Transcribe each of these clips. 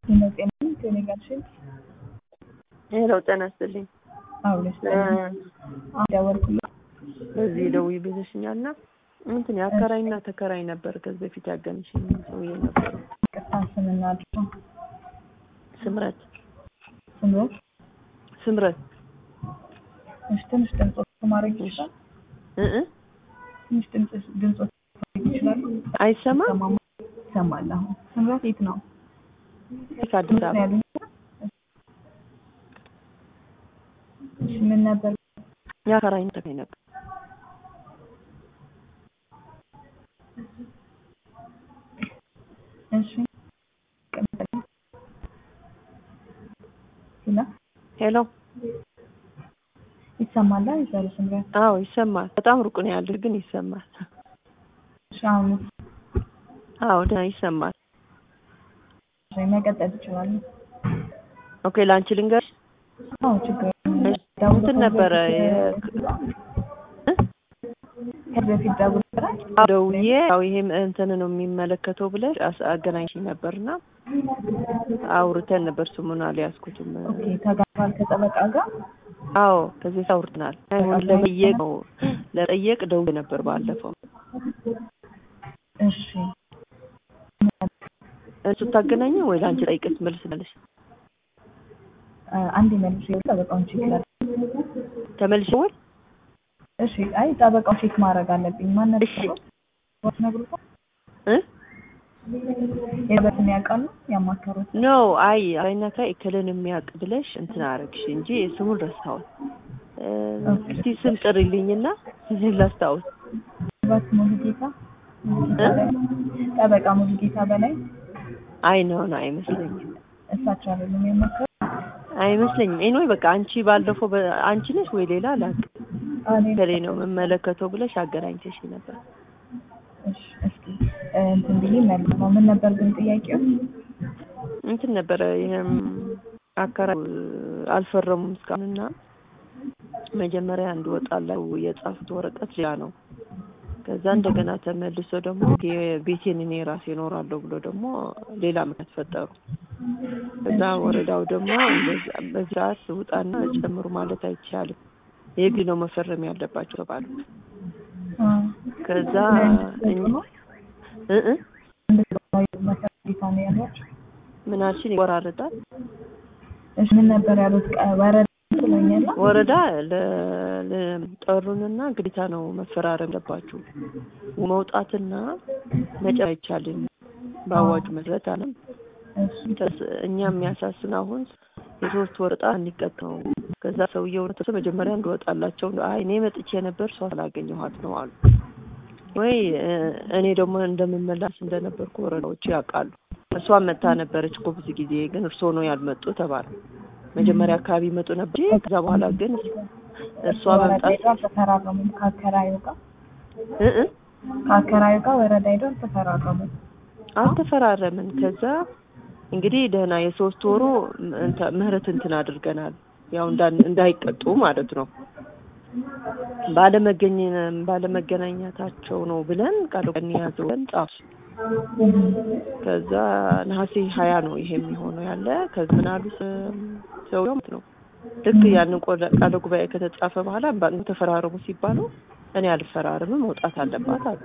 ጤና ከኔ ጋር ሽል ሄሎ ጤና ይስጥልኝ። አውለሽ ደወልኩልሽ። በዚህ ደውዪ ብለሽኛል እና እንትን የአከራይና ተከራይ ነበር ከዚህ በፊት ያገንሽኝ ሰውዬ ነበር። ቅርታ ስምና አድሮ ስምረት ስምረት ስምረት እሺ፣ ትንሽ ድምፆች ማድረግ ይችላል። እ እ ትንሽ ድምፅ ድምፆች ማድረግ ይችላሉ። አይሰማም ሰማማ ይሰማል። አሁን ስምረት የት ነው? ከአዲስ ነው አበባ ያሉኝ። እሺ፣ ምን ነበር? የአከራይና ተከራይ ነበር። እሺ፣ ቀጥል። ሄሎ ሄሎ ይሰማል? ይዛሉ ስምረት። አዎ ይሰማል። በጣም ሩቅ ነው ያለሽ ግን ይሰማል። እሺ፣ አሁን አዎ ደህና ይሰማል። እሺ፣ መቀጠል ይችላሉ። ኦኬ ለአንቺ ልንገርሽ አዎ፣ ችግር እሺ፣ እንትን ነበረ የ- ከዚህ በፊት ደውል ነበር። ደውዬ ያው ይሄም እንትን ነው የሚመለከተው ብለሽ አስ- አገናኝሽኝ ነበርና አውርተን ነበር። ስሙን አልያዝኩትም። ኦኬ፣ ተጋባል ከጠበቃ ጋር አዎ ከዚህ አውርተናል። አሁን ለመጠየቅ ነው ለጠየቅ ደውዬ ነበር ባለፈው። እሺ እሱ ታገናኘ ወይ ለአንቺ ጠይቅስ መልስ መልሽ አ፣ አንዴ መልሼ ጠበቃውን ቼክ ላድርግ። ተመልሽ ወይ እሺ አይ ጠበቃው ቼክ ማድረግ አለብኝ። ማን ነበር? እሺ ወት ነግሩታል። እ የበትን ያውቃሉ ያማከሩት። ኖ አይ አይናታ እክልን የሚያውቅ ብለሽ እንትን አረግሽ እንጂ ስሙን ረሳሁት። እ፣ እስቲ ስም ጥሪልኝና ላስታውስ። ባት ሙሉጌታ እ? ጠበቃ ሙሉጌታ በላይ አይ ነው ነው አይመስለኝም እሳቸው አይደሉም የመከሩ አይመስለኝም። ኤኒዌይ በቃ አንቺ ባለፈው በ- አንቺ ነሽ ወይ ሌላ ላቅ እኔ ከሌ ነው የምመለከተው ብለሽ አገናኝተሽ ነበር። እሺ እስኪ እ፣ እንትን ብዬ መልስ ነው። ምን ነበር ግን ጥያቄው? እንትን ነበረ ይሄም አከራይ አልፈረሙም እስካሁንና መጀመሪያ እንድወጣላው የጻፉት ወረቀት ሌላ ነው። ከዛ እንደገና ተመልሶ ደግሞ ቤቴን እኔ ራሴ እኖራለሁ ብሎ ደግሞ ሌላ ምክንያት ፈጠሩ። ከዛ ወረዳው ደግሞ እንደዛ- በዚህ ሰዓት ውጣና ጨምሩ ማለት አይቻልም፣ የግድ ነው መፈረም ያለባቸው ተባሉ። አ፣ ከዛ ለእንድትወጡ እኛ- ነው? እ እ እንድትወጡ መሰረት ጌታ ነው ያሏቸው። ምን አልሽኝ? ይቆራረጣል። እሺ ምን ነበር ያሉት? ቀ- ወረዳ ብሎኛል። ወረዳ ለ- ለ- ጠሩንና ግዴታ ነው መፈራረም አለባችሁ መውጣትና መጨረስ አይቻልም በአዋጁ መሰረት አለም። እሺ ተስ- እኛ የሚያሳስን አሁን የሶስት ወር ዕጣ እንዲቀጥ ነው። ከዛ ሰውየው ተሰ መጀመሪያ እንድወጣላቸው አይ እኔ መጥቼ ነበር እሷ ስላገኘኋት ነው አሉ። ወይ እ፣ እኔ ደግሞ እንደምመላስ እንደነበርኩ ወረዳዎቹ ያውቃሉ። እሷ መታ ነበረች እኮ ብዙ ጊዜ ግን እርስዎ ነው ያልመጡ ተባለ። መጀመሪያ አካባቢ ይመጡ ነበር እንጂ ከዛ በኋላ ግን እሷ ወረዳ መምጣት ሄዶ አልተፈራረሙም ከአከራዩ ጋር እ እ ከአከራዩ ጋር ወረዳ ሄዶ አልተፈራረሙም። አልተፈራረምን። ከዛ እንግዲህ ደህና የሶስት ወሩ እንተ- ምህረት እንትን አድርገናል። ያው እንዳን- እንዳይቀጡ ማለት ነው። ባለመገኘ ባለመገናኘታቸው ነው ብለን ቃል ቀን ያዘው ብለን ጻፍ ከዛ ነሐሴ ሀያ ነው ይሄ የሚሆነው ያለ ከዚ ምን አሉ ሰውየው ማለት ነው ልክ ያንን ቆለ- ቃለ ጉባኤ ከተጻፈ በኋላ ባ- ተፈራረሙ ሲባሉ እኔ አልፈራርምም መውጣት አለባት አሉ።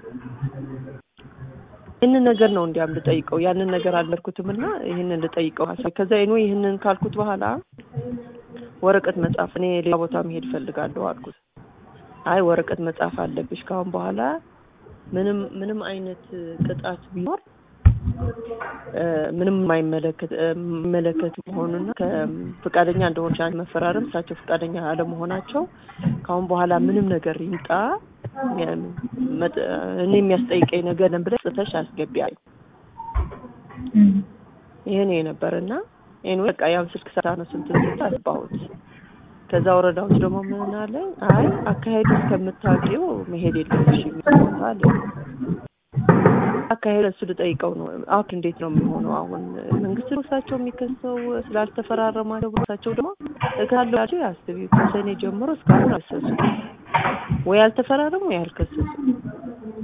ይህንን ነገር ነው እንዲያም ልጠይቀው ያንን ነገር አልመርኩትም እና ይህንን ልጠይቀው ሀሳብ ከዛ ይኑ ይህንን ካልኩት በኋላ ወረቀት መጻፍ እኔ ሌላ ቦታ መሄድ ፈልጋለሁ አልኩት። አይ ወረቀት መጻፍ አለብሽ ካሁን በኋላ ምንም ምንም አይነት ቅጣት ቢኖር እ፣ ምንም የማይመለከት እ፣ የሚመለከት መሆኑና ከፍቃደኛ እንደሆነች አንቺ መፈራረም እሳቸው ፍቃደኛ አለመሆናቸው ካሁን በኋላ ምንም ነገር ይምጣ የ- መጥ- እኔ የሚያስጠይቀኝ ነገር ነን ብለሽ ጽፈሽ አስገቢ አለኝ። እም፣ ይሄ ነው የነበረና ይሄን በቃ ያው ስልክ ሰራ ነው ስንት ስንት አስባሁት። ከዛ ወረዳዎች ደግሞ ምን አለኝ፣ አይ አካሄዱ እስከምታውቂው መሄድ የለብሽም ይሞታል። አካሄዱ እሱ ልጠይቀው ነው። አሁን እንዴት ነው የሚሆነው? አሁን መንግስት ነው እሳቸው የሚከሰው ስላልተፈራረማቸው ብሎ እሳቸው ደግሞ እካለቸው ያስቢ ከሰኔ ጀምሮ እስካሁን አልከሰሱ ወይ አልተፈራረሙ ወይ አልከሰሱ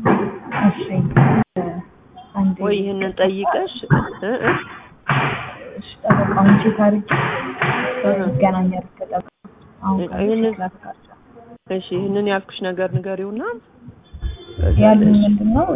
እሺ እ፣ አንዴ ወይ ይህንን ጠይቀሽ እ እ እሺ ጠበቃ አሁን ቼክ አድርጌ እህ። ይገናኛል ከጠበቃ አሁን ካለ ይህንን- ቼክ ላድርጋቸው። እሺ ይህንን ያልኩሽ ነገር ንገሪውና ያሉን ምንድን ነው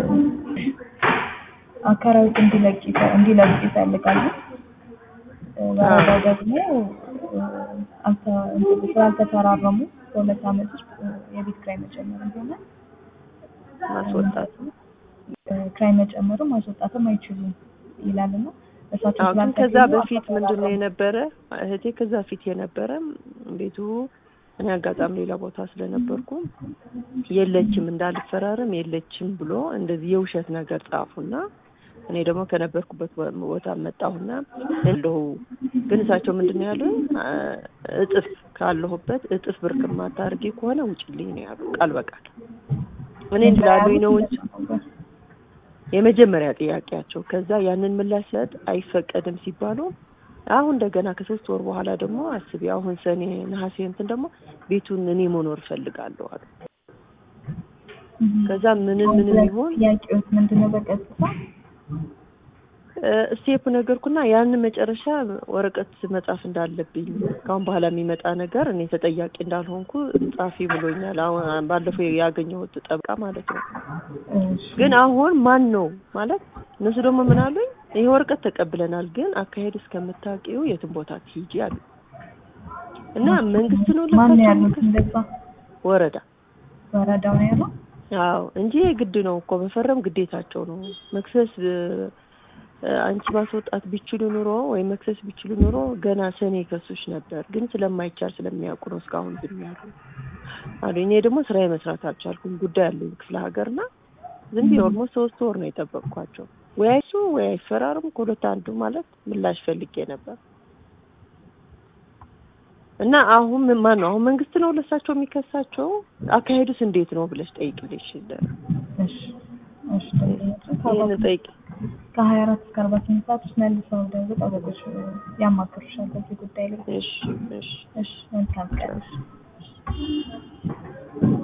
አካራዊት እንዲለቅ ይፈ- እንዲለቅ ይፈልጋሉ። እ፣ ወረዳ ደግሞ እ፣ አልተ- እንትን ስላልተፈራረሙ በሁለት ዓመት ውስጥ እ፣ የቤት ኪራይ መጨመር እንደሆነ ማስወጣት እ፣ ኪራይ መጨመሩ ማስወጣትም አይችሉም ይላል እና እሳቸው አዎ ግን ከዛ ስላልተገኙ በፊት ምንድን ነው አልተፈራረሙም። የነበረ እህቴ ከዛ ፊት የነበረ ቤቱ እኔ አጋጣሚ ሌላ ቦታ ስለነበርኩ የለችም እንዳልፈራረም የለችም ብሎ እንደዚህ የውሸት ነገር ጻፉና እኔ ደግሞ ከነበርኩበት ቦ- ቦታ መጣሁና እንደው ግን እሳቸው ምንድን ነው ያሉኝ አ፣ እጥፍ ካለሁበት እጥፍ ብር ከማታርጊ ከሆነ ውጭልኝ ነው ያሉ ቃል በቃል እኔ እንዳሉኝ ነው እንጂ የመጀመሪያ ጥያቄያቸው ከዛ ያንን ምላሽ ሰጥ አይፈቀድም ሲባሉ አሁን እንደገና ከሶስት ወር በኋላ ደግሞ አስቢ አሁን ሰኔ ነሐሴ እንትን ደግሞ ቤቱን እኔ መኖር እፈልጋለሁ አሉ። ከዛ ምንም ምንም ይሆን ጥያቄዎች ምንድን ነው በቀጥታ ስቴፕ ነገርኩና ያንን መጨረሻ ወረቀት መጻፍ እንዳለብኝ ከአሁን በኋላ የሚመጣ ነገር እኔ ተጠያቂ እንዳልሆንኩ ጻፊ ብሎኛል። አሁን ባለፈው ያገኘሁት ጠበቃ ማለት ነው። እሺ፣ ግን አሁን ማን ነው ማለት እነሱ ደግሞ ምን አሉኝ፣ ይሄ ወረቀት ተቀብለናል፣ ግን አካሄድ እስከምታውቂው የትም ቦታ ትሂጂ አሉ እና መንግስት ነው ማን ነው ለሳቸው ያሉት? የሚከስ- እንደዛ ወረዳ ወረዳው ነው ያለው። አዎ እንጂ ግድ ነው እኮ መፈረም ግዴታቸው ነው። መክሰስ እ፣ አንቺ ማስወጣት ቢችሉ ኑሮ ወይ መክሰስ ቢችሉ ኑሮ ገና ሰኔ ከሱሽ ነበር፣ ግን ስለማይቻል ስለሚያውቁ ነው እስካሁን ዝም ያሉ አሉ። እኔ ደግሞ ስራ መስራት አልቻልኩም፣ ጉዳይ አለኝ ክፍለ ሀገርና ዝም ብዬ ኦልሞስት ሶስት ወር ነው የጠበቅኳቸው። ወይ አይሱ ወይ አይፈራርም ከሁለት አንዱ ማለት ምላሽ ፈልጌ ነበር እና አሁን ምን- ማን ነው አሁን መንግስት ነው ለሳቸው የሚከሳቸው? አካሄዱስ እንዴት ነው ብለሽ ጠይቅልሽ። እሺ፣ እሺ። ይህን ጠይቅ ከሀያ አራት እስከ አርባ ስምንት ሰዓት ውስጥ መልሰው ደግሞ ጠበቆች ያማክሩሻል በዚህ ጉዳይ ላይ። እሺ እሺ እሺ፣ መልካም ቀን።